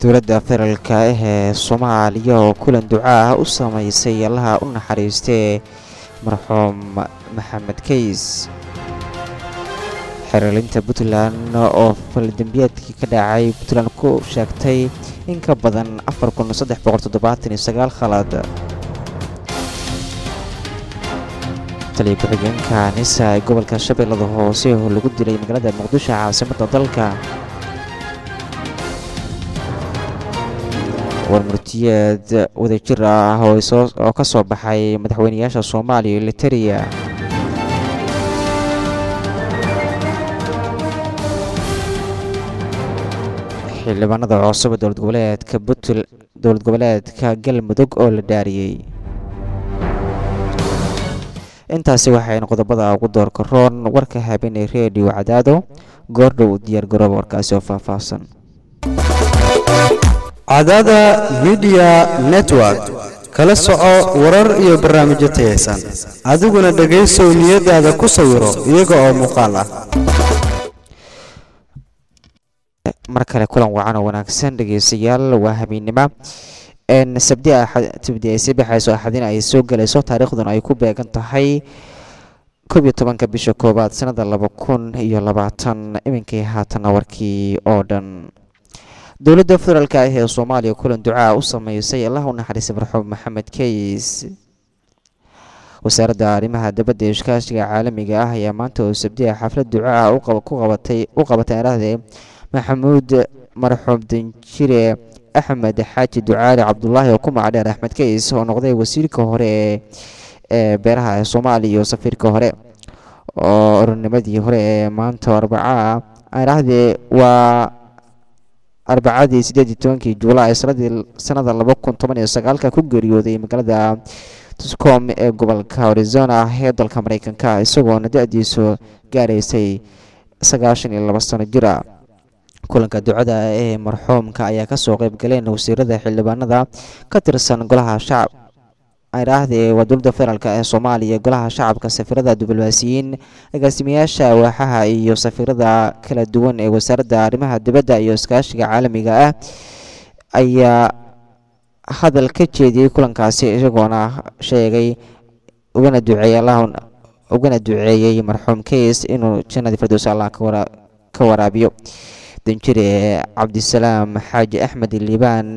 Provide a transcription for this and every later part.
dowladda federaalka ah ee soomaaliya oo kulan duca ah u sameysay allaha u naxariistee marxuum maxamed kays xiriilinta puntland oo faldambiyeedkii ka dhacay puntland ku sheegtay in ka badan afar kun saddex boqol toddobaatan iyo sagaal khalad taliya ku-xigeenka nisa ee gobolka shabeellada hoose oo lagu dilay magaalada muqdisho caasimadda dalka warmurtiyeed wadajir ah oo ka soo baxay madaxweynayaasha soomaaliya iyo litariya xildhibaanada cusub ee dowlad goboleedka buntl dowlad goboleedka galmudug oo la dhaariyey intaasi waxayn qodobada ugu doorka roon warka habeenay redio cadaado goordhow diyaar garooba warkaasi oo faahfaahsan cadaada midiya network kala soco warar iyo barnaamijyo tayaysan adiguna dhegaysow niyadaada ku sawiro iyaga oo muuqaal ah mar kale kulan wacan oo wanaagsan dhegeystayaal waa habeennimo sabdi sabdi ay sii baxayso axadina ay soo gelayso taariikhduna ay ku beegan tahay koob iyo tobanka bisha koowaad sanada laba kun iyo labaatan iminkii haatana warkii oo dhan dowladda federaalka ah ee soomaaliya kulan ducaa u sameysay allah u naxariistay marxuum maxamed kays wasaaradda arrimaha dabadda ee iskaashiga caalamiga ah ayaa maanta oo sabdiha xaflad ducaa ku qabatay u qabatay arahdee maxamuud marxuum danjire axmed xaaji ducaali cabdulaahi oo ku magacdheer axmed kays oo noqday wasiirka hore ee beeraha ee soomaaliya iyo safiirka hore oo oronimadii hore ee maanta arbacaa arahdee waa arbacadii sideed iyo tobankii juulaay sanadii sanada laba kun toban iyo sagaalka ku geeriyooday magaalada tuscom ee gobolka arizona ee dalka mareykanka isagoona da-diisu gaaraysay sagaashan iyo laba sano jira kulanka ducada ee marxuumka ayaa kasoo qeyb galeen wasiirada xildhibaanada ka tirsan golaha shacab iraahdee waa dowladda federaalk ee soomaaliya golaha shacabka safiirada diblomaasiyiin agaasimayaasha waaxaha iyo safiirada kala duwan ee wasaaradda arrimaha dibadda iyo iskaashiga caalamiga ah ayaa hadal ka jeediyey kulankaasi isagoona sheegay ugana duceeyey allah ugana duceeyey marxuum kays inuu jannadii firdows allah ka waraabiyo danjire cabdisalaam xaaji axmed liibaan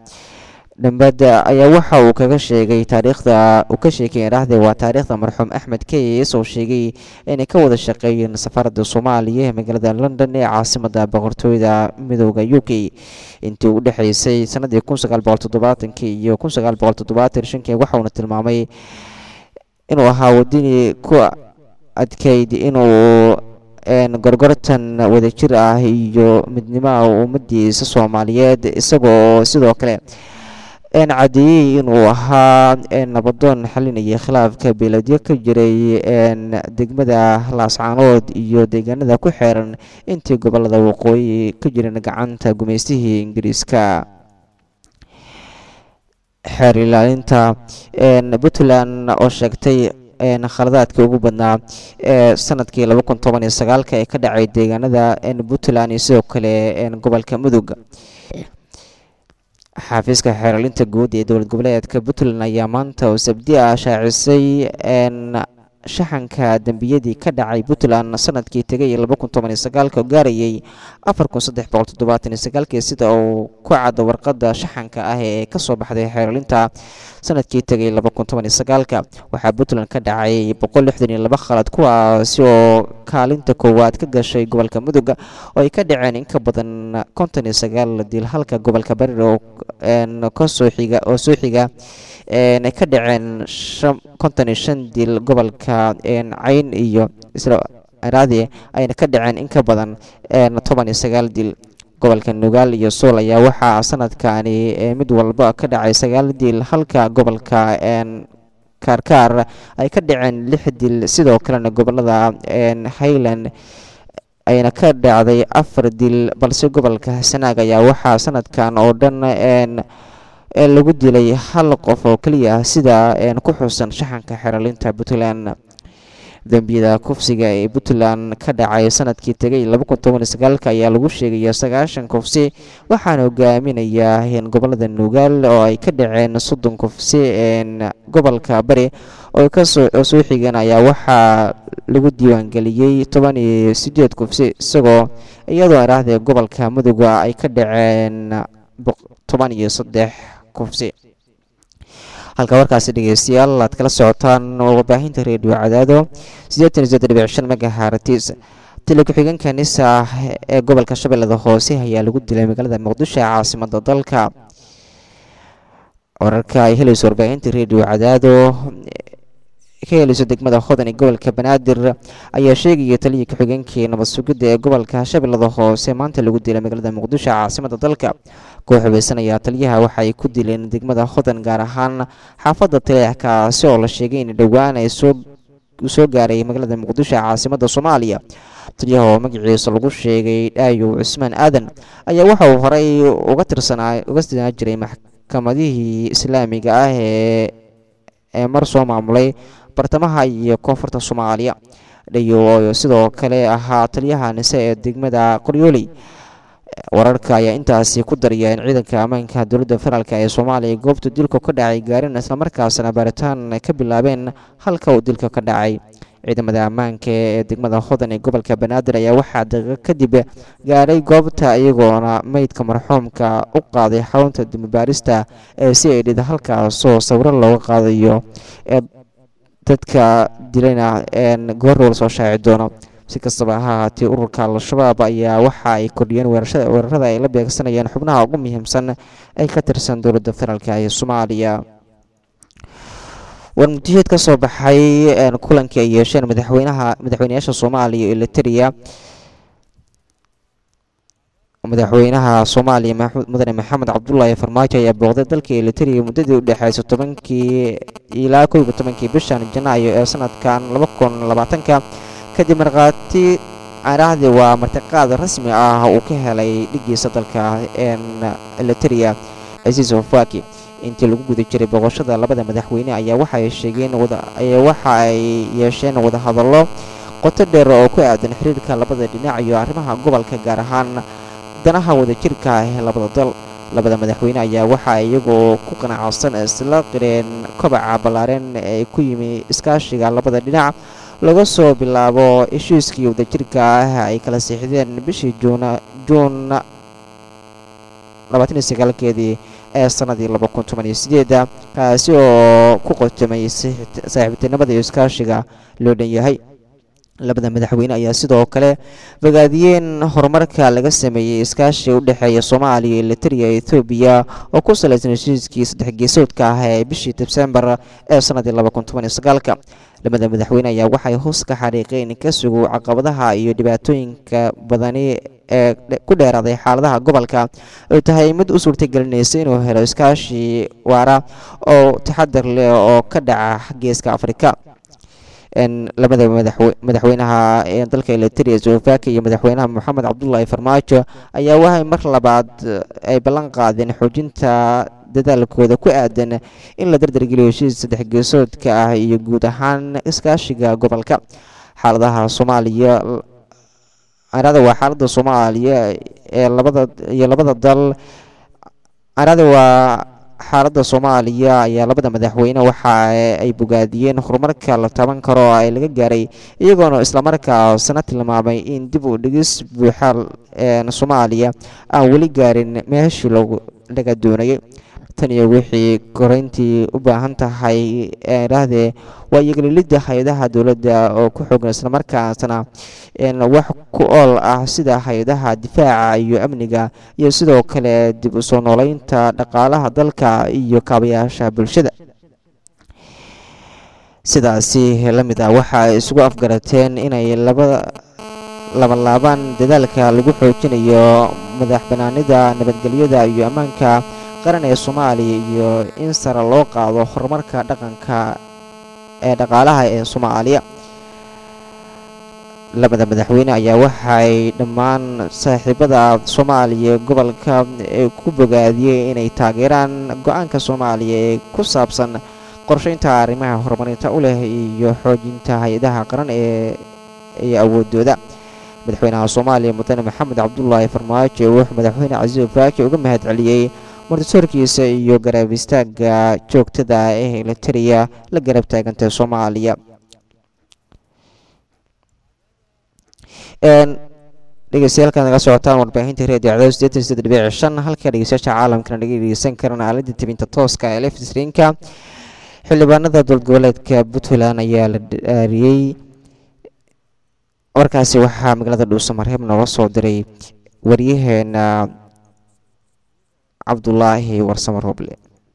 dhambad ayaa waxa uu kaga sheegay taariikhda uu ka sheekay dhahde waa taariikhda marxuum axmed kays oo sheegay inay ka wada shaqeeyeen safaarada soomaaliya ee magaalada london ee caasimada boqortooyda midooda u k intii u dhexeysay sanadii kun sagaal boqol toddobaatankii iyo kun sagaal boqol toddobaatan shankii waxauna tilmaamay inuu ahaa wadini ku adkeyd inuu gorgortan wadajir ah iyo midnimaha ummadiisa soomaaliyeed isagoo sidoo kale cadeeyey inuu ahaa nabadoon xalinaya khilaafka beeladyo ka jiray degmada laascaanood iyo deegaanada ku xeeran intii gobolada waqooyi ka jireen gacanta gumaystihii ingiriiska xeer ilaalinta puntland oo sheegtay khaladaadkii ugu badnaa ee sanadkii laba kun toban iyo sagaalka ee ka dhacay deegaanada puntland iyo sidoo kale gobolka mudug xaafiiska xeeralinta guud ee dowlad goboleedka puntland ayaa maanta oo sabdi ah shaacisay shaxanka dembiyadii ka dhacay puntland sanadkii tegay laba kun toban iyo sagaalka oo gaarayay afar kun saddex boqol toddobaatan iyo sagaalkii sida uu ku cadda warqadda shaxanka ah ee kasoo baxday xeeralinta sanadkii tegay laba kun toban iyo sagaalka waxaa puntland ka dhacay boqol lixdan iyo laba khalad kuwaasi oo kaalinta koowaad ka gashay gobolka mudug oo ay ka dhaceen in ka badan konton iyo sagaal dil halka gobolka barir oo kasoo xiga oo soo xiga ay ka dhaceen konton iyo shan dil gobolka cayn iyo israadi ayna ka dhaceen in ka badan toban iyo sagaal dil gobolka nugaal iyo suul ayaa waxaa sanadkani mid walba ka dhacay sagaal dil halka gobolka kaarkaar ay ka dhaceen lix dil sidoo kalena gobolada highland ayna ka dhacday afar dil balse gobolka sanaag ayaa waxaa sanadkan oo dhan lagu dilay hal qof oo keliya ah sida ku xusan shaxanka xeralinta puntland dembiyada kufsiga ee puntland ka dhacay sanadkii tegay ayaa lagu sheegaya sagaashan kufsi waxaana hogaaminaya gobolada nugaal oo ay ka dhaceen soddon kufsi gobolka bari oo soo xigeen ayaa waxaa lagu diiwaangeliyey toban iyo sideed kufsi isagoo iyadoo iraahda gobolka muduga ay ka dhaceen toban iyo saddex kufsi halka warkaasi dhegeystayaal aad kala socotaan warbaahinta reediyo cadaado siddeetan iyo seddex dhibic shan megahartis tili ku-xigeenka nisa ee gobolka shabeellada hoose ayaa lagu dilay magaalada muqdisho ee caasimada dalka wararka ay helayso warbaahinta reediyo cadaado ka helayso degmada hodan ee gobolka banaadir ayaa sheegaya taliyii ku-xigeenkii nabad sugidda ee gobolka shabeellada hoose maanta lagu dilay magaalada muqdisho caasimada dalka koox hubeysan ayaa taliyaha waxaay ku dileen degmada hodan gaar ahaan xaafadda taleex kaasi oo la sheegay in dhowaan ay soo gaaray magaalada muqdisho caasimada soomaaliya taliyaha oo magaciisa lagu sheegay dhaayow cusmaan aadan ayaa waxa uu horey uga tirsanaa uga tirsanaa jiray maxkamadihii islaamiga ah ee ee mar soo maamulay bartamaha iyo koonfurta soomaaliya dhayow oo sidoo kale ahaa taliyaha nise ee degmada qoryooley wararka ayaa intaasi ku daraya in ciidanka ammaanka dowladda federaalk ee soomaaliya goobta dilka ka dhacay gaareen islamarkaasna baaritaan ka bilaabeen halka uu dilka ka dhacay ciidamada ammaanka ee degmada hodan ee gobolka banaadir ayaa waxaa daqiiqo kadib gaaray goobta iyagoona meydka marxuumka u qaaday xarunta dimibaarista ee si ay dhid halkaasoo sawiro looga qaadayo ee dadka dilayna goorrow lasoo shaaci doono si kastaba ha ahaatee ururka al-shabaab ayaa waxa ay kordhiyeen weerarada ay la beegsanayeen xubnaha ugu muhiimsan ay ka tirsan dowladda federaalk ee soomaaliya warmutiyeed ka soo baxay kulankii ay yeesheen madaxweynaha madaxweynayaasha soomaaliya iyo eliteria madaxweynaha soomaaliya mudane maxamed cabdulaahi farmaajo ayaa booqday dalka eliteria muddadii u dhexeysa tobankii ilaa kow iyo tobankii bishan janaayo ee sanadkan laba kun labaatanka kadib markhaati arahdii waa martiqaad rasmi ah uu ka helay dhigiisa dalka eliteria casiis ofaki intii lagu guda jiray boqoshada labada madaxweyne ayaa waxaay sheegeen waxa ay yeesheen wadahadallo qoto dheer oo ku aadan xiriirka labada dhinac iyo arrimaha gobolka gaar ahaan danaha wadajirka ah ee labada dal labada madaxweyne ayaa waxaa iyagoo ku qanacsan isla qireen kobaca ballaareen ee ku yimi iskaashiga labada dhinac laga soo bilaabo heshiiskii wadajirka ah ay kala siixdeen bishii juun keedii ee sanadii kaasi oo ku qotomay saaxiibtinimada iyo iskaashiga loo dhan yahay labada madaxweyne ayaa sidoo kale bogaadiyeen horumarka laga sameeyey iskaashi u dhexeeya soomaaliya iyo eliteria ethoobiya oo ku salaysan heshiiskii saddex geesoodka ah ee bishii sebsembar ee sanadii labada madaxweyne ayaa waxay hoos ka xariiqeen ka sugow caqabadaha iyo dhibaatooyinka badani ee ku dheeraaday xaaladaha gobolka oo tahay mid u suurtagelinaysa inuu helo iskaashi waara oo taxadar leh oo ka dhaca geeska afrika labada madaxweynaha ee dalka eliteria slovaki iyo madaxweynaha moxamed cabdulaahi farmaajo ayaa waxay mar labaad ay ballan qaadeen xoojinta dadaalkooda ku aadan in la dardargeliyo heshiis saddex geesoodka ah iyo guud ahaan iskaashiga gobolka xaaladaha soomaaliya arada waa xaaladda soomaaliya ee labada iyo labada dal arada waa xaaladda soomaaliya ayaa labada madaxweyne waxa ay bogaadiyeen horumarka la taban karo oo ay laga gaaray iyagoona islamarkaasna tilmaamay in dib u dhigis buuxa soomaaliya aan weli gaarin meeshii laga doonayay tan iyo wixii koreyntii u baahan tahay idhaahdee waa iyogalilidda hay-adaha dowladda oo ku xoogan islamarkaasna wax ku ool ah sida hay-adaha difaaca iyo amniga iyo sidoo kale dib u soo nooleynta dhaqaalaha dalka iyo kaabayaasha bulshada sidaasi la mid ah waxa ay isugu afgarateen inay laba labalaabaan dadaalka lagu xoojinayo madax banaanida nabadgelyada iyo ammaanka qaran ee soomaaliya iyo in sare loo qaado horumarka dhaqanka ee dhaqaalaha ee soomaaliya labada madaxweyne ayaa waxay dhammaan saaxiibada soomaaliya gobolka ku bogaadiyey inay taageeraan go-aanka soomaaliya ee ku saabsan qorsheynta arrimaha horumarinta u leh iyo xoojinta hay-adaha qaran ee iyo awoodooda madaxweynaha soomaaliya mudane maxamed cabdulaahi farmaajo wuxuu madaxweyne casiif faaki uga mahad celiyey martisoorkiisa iyo garab istaaga joogtada ah ee elitariya la garab taagantay soomaaliya dhegeystayaal naga socotaan warbaahinta reediyo cadaw sideetan sideed dhibic shan halka dhegeystayaasha caalamkana naga dhegeysan karaan aaladda tebinta tooska ee lefstrinka xildhibaanada dowlad goboleedka puntland ayaa la dhaariyey warkaasi waxaa magaalada dhuusamareeb nooga soo diray waryaheena cabdulaahi warsamo roble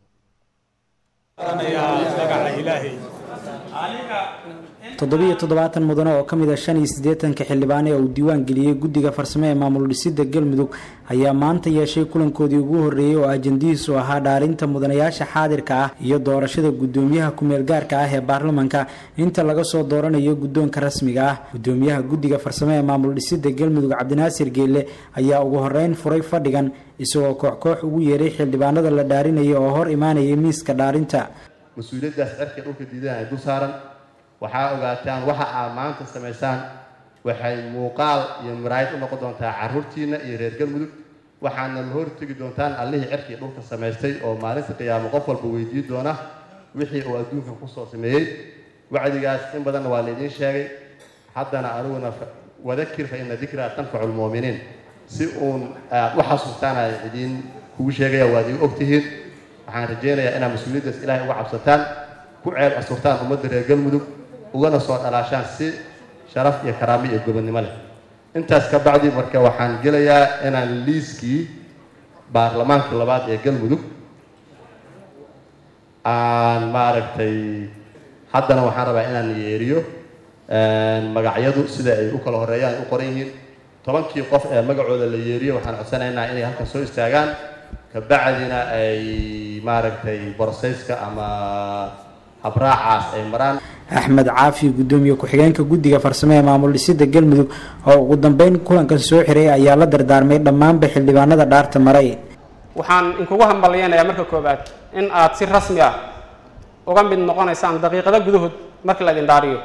toddobiyo toddobaatan mudane oo ka mid a shan iyo siddeetanka xildhibaan ee uu diiwaan geliyey guddiga farsamo ee maamul dhisidda galmudug ayaa maanta yeeshay kulankoodii ugu horreeyey oo ajandihiisu ahaa dhaarinta mudanayaasha xaadirka ah iyo doorashada guddoomiyaha ku-meel gaarka ah ee baarlamanka inta laga soo dooranayo guddoonka rasmiga ah guddoomiyaha guddiga farsamo ee maamul dhisidda galmudug cabdinaasir geelle ayaa ugu horreyn furay fadhigan isagoo koox koox ugu yeeray xildhibaanada la dhaarinaya oo hor imaanayay miiska dhaarinta mas-uuliyaddaas cerka dhulka diidan ay dul saaran waxaa ogaataan waxa aad maanta samaysaan waxay muuqaal iyo maraayid u noqon doontaa carruurtiinna iyo reer galmudug waxaana la hortegi doontaan allihii cerkii dhulka samaystay oo maalinta qiyaamo qof walba weydiin doona wixii uu adduunkan kusoo sameeyey wacdigaas in badanna waa laydiin sheegay haddana aniguna wadakir fa ina dikraa tanfacu lmu'miniin si uun aad u xasuustaan ay idiin kugu sheegaya waad igu ogtihiin waxaan rajaynayaa inaad mas-uuliyaddaas ilaahay uga cabsataan ku ceeb asurtaan ummadda reer galmudug ugana soo dhalaashaan si sharaf iyo karaamo iyo gobonnimo leh intaas ka bacdi marka waxaan gelayaa inaan liiskii baarlamaankii labaad ee galmudug aan maaragtay haddana waxaan rabaa inaan yeeriyo magacyadu sida ay u kala horeeyaan u qoran yihiin tobankii qof ee magacooda la yeeriyo waxaan codsanaynaa inay halkan soo istaagaan kabacdina ay maaragtay borsayska ama habraacaas ay maraan axmed caafi guddoomiye ku-xigeenka guddiga farsamo ee maamul dhisidda galmudug oo ugu dambeyn kulankan soo xiray ayaa la dardaarmay dhammaanba xildhibaanada dhaarta maray waxaan inkugu hambalyeynayaa marka koowaad in aad si rasmi ah uga mid noqonaysaan daqiiqado gudahood markii la idin dhaariyo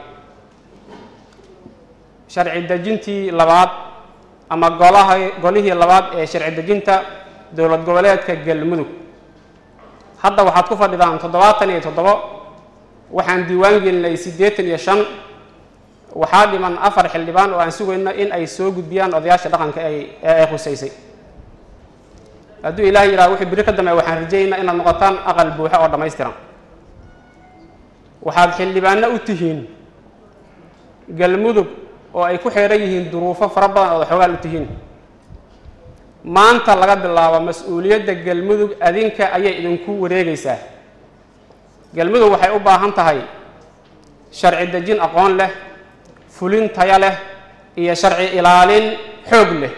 sharci dejintii labaad ama golaha golihii labaad ee sharci dejinta dowlad goboleedka galmudug hadda waxaad ku fadhidaan toddobaatan iyo toddobo waxaan diiwaan gelinay siddeetan iyo shan waxaa dhiman afar xildhibaan oo aan sugayno in ay soo gudbiyaan odayaasha dhaqanka ay ee ay khusaysay hadduu ilaahay yidhaha wixii biri ka dambeeya waxaan rajaynaynaa inaad noqotaan aqal buuxo oo dhammaystiran waxaad xildhibaano u tihiin galmudug oo ay ku xeeran yihiin duruufo fara badan ood xoogaal u tihiin maanta laga bilaabo mas-uuliyadda galmudug adinka ayay idinku wareegaysaa galmudug waxay u baahan tahay sharci dejin aqoon leh fulin taya leh iyo sharci ilaalin xoog leh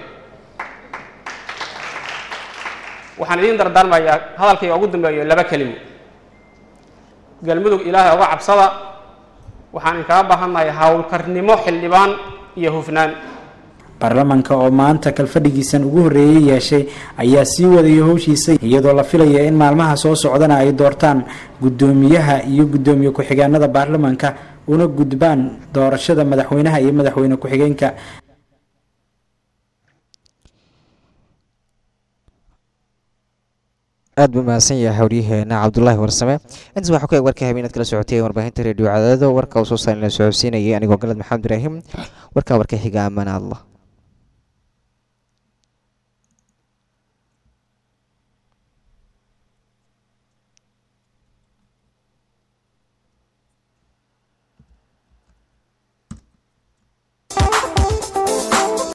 waxaan idiin dardaarmayaa hadalkayga ugu dambeeyo laba kelimo galmudug ilaahay uga cabsada waxaan inkaga baahannahay howlkarnimo xildhibaan iyo hufnaan baarlamanka oo maanta kalfadhigiisan ugu horreeyey yeeshay ayaa sii wadaya howshiisa iyadoo la filaya in maalmaha soo socdana ay doortaan guddoomiyaha iyo guddoomiye ku-xigeenada baarlamanka una gudbaan doorashada madaxweynaha iyo madaxweyne ku-xigeenka aad buu mahadsan yahay howryaheena cabdulaahi warsame intaas waxaa ku eg warka habeenaad kala socotay warbaahinta reediyo cadaado warka uu soo saarin la socodsiinayay anigoo galad maxamed ibraahim warkaa warka xiga ammaan allah